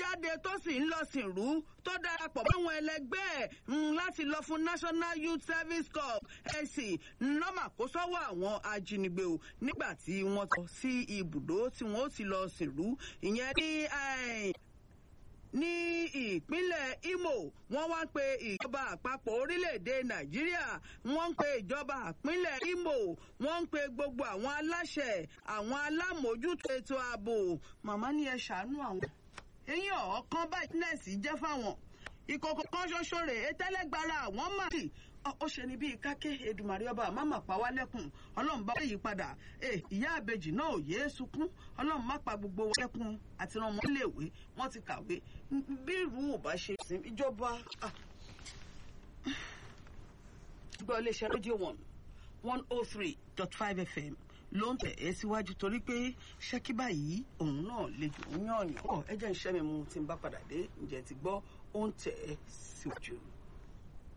jáde tó sì ń lọ sìnrú tó darapọ̀ máwọn ẹlẹgbẹ́ ẹ̀ láti lọ fún national youth service corps ẹ̀sìn nọ́mà kó sọ́wọ́ àwọn ajínigbé o nígbà tí wọ́n tọ́ sí ibùdó tí wọ́n ó ti lọ sìnrú ìyẹn ní ní ìpínlẹ̀ Imo wọ́n wá ń pe ìjọba àpapọ̀ orílẹ̀-èdè Nàìjíríà wọ́n ń pe ìjọba ìpínlẹ̀ Imo wọ́n ń pe gbogbo àwọn aláṣẹ àwọn alámòójútó ètò ààbò màmá ní ẹ ṣàánú àwọn eyín ọ̀ọ́kán báyìí nẹ́ẹ̀sì jẹ́ fáwọn ìkòkò kan ṣoṣo rè é tẹ́lẹ̀gbára àwọn máa sì ó ṣe ni bíi káké Èdùmàrè ọba máma pa wá lẹ́kùn ọlọ́run bá yí padà ìyá àbejì náà ò yéé sunkún ọlọ́run má pa gbogbo wa lẹ́kùn àti ràn wọ́n léèwé wọ́n ti kàwé bí irú ò bá ṣe sìn ìjọba gbọ́ iléeṣẹ́ rédíò one one oh three dot five fm ló ń tẹ̀ ẹ́ síwájú torí pé ṣẹ́kí báyìí òun náà lè jù ú yàn yàn. ẹ jẹ́ ń ṣẹ́ mi mu tí n bá padà dé ǹjẹ́ ti gbọ́ ó ń tẹ̀ ẹ́ síwájú.